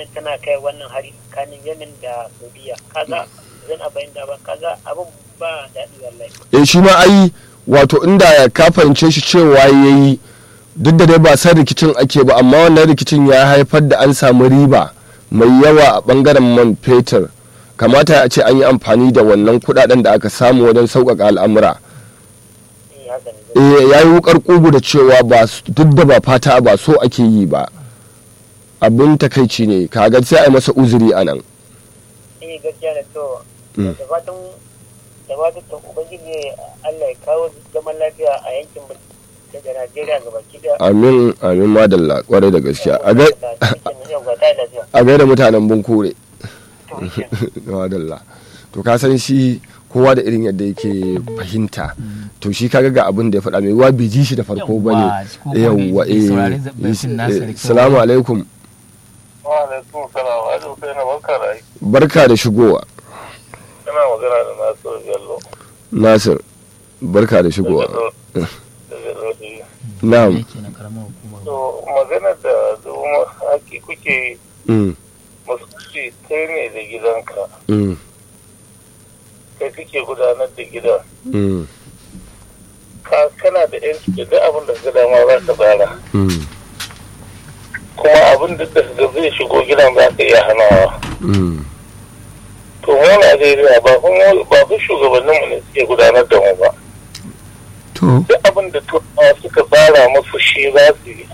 wannan tana kai wannan hari tsakanin yemen da saudiya kaga zan a bayan da ba kaga abin ba daɗi wallahi eh shi ma ai wato inda ka fahimce shi cewa yayi duk da dai ba san rikicin ake ba amma wannan rikicin ya haifar da an samu riba mai yawa a bangaren man fetur kamata a ce an yi amfani da wannan kudaden da aka samu wajen sauƙaƙa al'amura eh haka ne eh ya yi wukar kugu da cewa ba su- duk da ba fata ba so ake yi ba abin takaici ne kaga sai a yi masa uzuri a nan eh gaskiya da to Mm. da fatan da fatan to ubangiji Allah ya kawo zaman lafiya a yankin mu daga Najeriya ga baki da amin amin madalla kwarai da gaskiya a gai- a gaida mutanen bunkure madalla to ka san shi kowa da irin yadda yake fahimta to shi kaga ga abin da ya faɗa mai wa bai ji shi da farko ba Yawwa, ne ko kuma yawwa bai eh saurari zaɓen nasa da eh, kyau. salamu alaikum Wa alaikum salam. Ajo kai na barka da aiki. barka da shigowa Kana magana da Nasiru Bello. nasir barka da shigowa Daga Lodi. na'am yake na karamar hukumar To magana da zuma haki kuke mm, musulci kai ne da gidanka. mm, Kai kake gudanar da gidan. mm, Ka kana da yanci da duk abin da ka dama za ka tsara. mm, Kuma abin da da zai shigo gidan za ka iya hanawa. mm, To mu Najeriya ba kuma ba fa shugabanninmu ne suke gudanar da mu ba. to duk abin da turawa suka tsara musu shi za su yi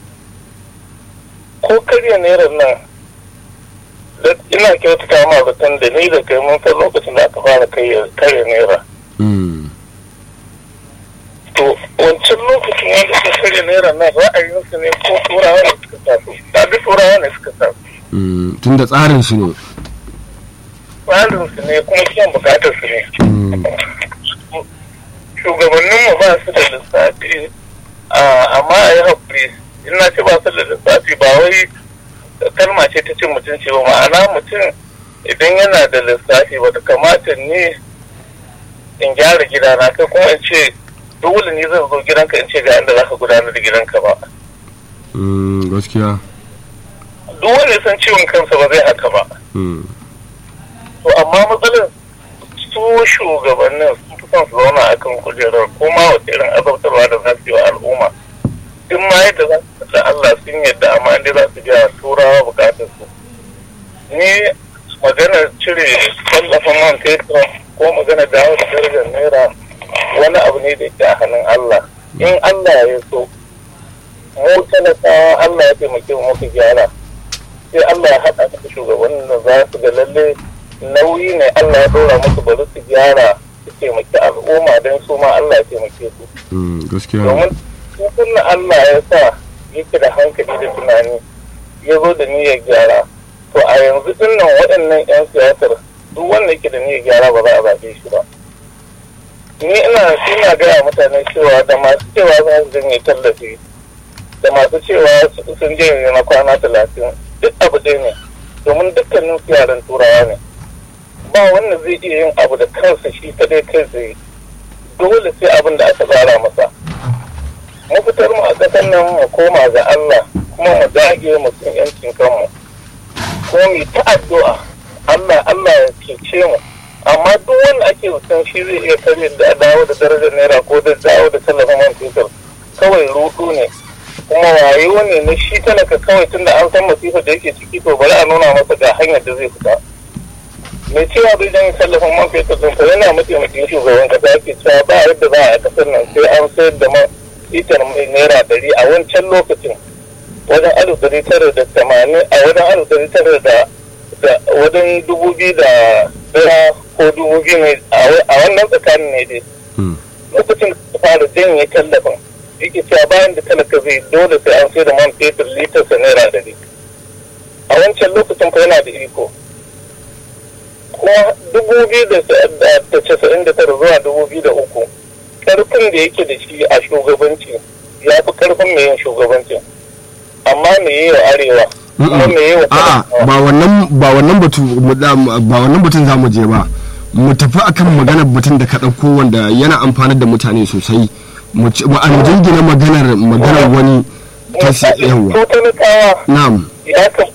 ko karya naira nan da- ina kyautata ma zaton da ni da kai mun san lokacin da aka fara karya karya naira mm, to wancan lokacin wanda suka karya naira nan ra'ayinsu ne ko turawa ne suka sa su da duk turawa ne suka sa su mm, tun da tsarin su ne tsarinsu ne kuma kiyan bukatar su ne mm, shugabanninmu ba su da lissafi a- amma a yi haƙuri in na ce ba su da lissafi ba wai kalma ce ta cin mutunci ba ma'ana mutum idan yana da lissafi ba kamata ne in gyara gidana kai kuma in ce dole ne zan zo gidanka in ce ga inda za ka gudanar da gidanka ba mm, gaskiya duk wanda ya san ciwon kansa ba zai haka ba mm, to amma matsalar su shugabannin sun fi son su zauna a kan kujerar ko ma wata irin azabtarwa da za su yi wa al'umma in ma yadda za su da Allah sun yadda amma inda za su biya turawa bukatar su ni magana cire tallafin man fetur ko magana dawo da darajar naira wani abu ne da ke a hannun Allah in Allah ya so mu talakawa Allah ya taimake mu muka gyara sai Allah ya haɗa da shugabannin da za su ga lalle nauyi ne Allah ya ɗora musu bari su gyara su taimaki al'umma don su ma Allah ya taimake su mm, gaskiya domin tutun Allah ya sa yake da hankali da tunani ya zo da niyyar gyara to a yanzu dinnan waɗannan 'yan siyasar duk wanda yake da niyyar gyara ba za a zaɓe shi ba ni ina ina gaya mutane cewa da masu cewa za su janye tallafi da masu cewa sun janye na kwana talatin duk abu ɗaya ne domin dukkanin su yaran turawa ne ba wanda zai iya yin abu da kansa shi kadai kai tsaye dole sai abin da aka tsara masa mu fitar mu a ƙasar nan mu koma ga Allah kuma mu dage mu san yancin kanmu ko mu ta addu'a Allah Allah ya cece mu amma duk wanda ake san shi zai iya kare da dawo da darajar naira ko da dawo da tallafin man fetur kawai rudu ne kuma wayo ne na shi talaka kawai tunda an san masifa da yake ciki to bari a nuna masa ga hanyar da zai fita mai cewa bai dan tallafin man fetur din fa yana mataimakin shugaban kasa yake cewa ba yadda za a kasar nan sai an sayar da man litar mai naira dari a wancan lokacin wajen alif dari tara da tamanin a wajen alif dari tara da wajen dubu biyu da daya ko dubu biyu ne a wannan tsakanin ne dai lokacin da fara janye tallafin yake cewa bayan da talaka zai dole sai an sai da man fetur litarsa naira dari a wancan lokacin fa yana da iko kuma dubu biyu da casa'in da tara zuwa dubu biyu da uku karfin da yake da shi a shugabanci ya fi karfin mai yin shugabancin amma me yi wa arewa kuma me yi wa a'a ba wannan ba wannan batu ba wannan batun zamu je ba mu tafi akan maganar batun da ka ɗauko wanda yana amfanar da mutane sosai mu an jingina maganar maganar wani ta yawa talakawa na'am ya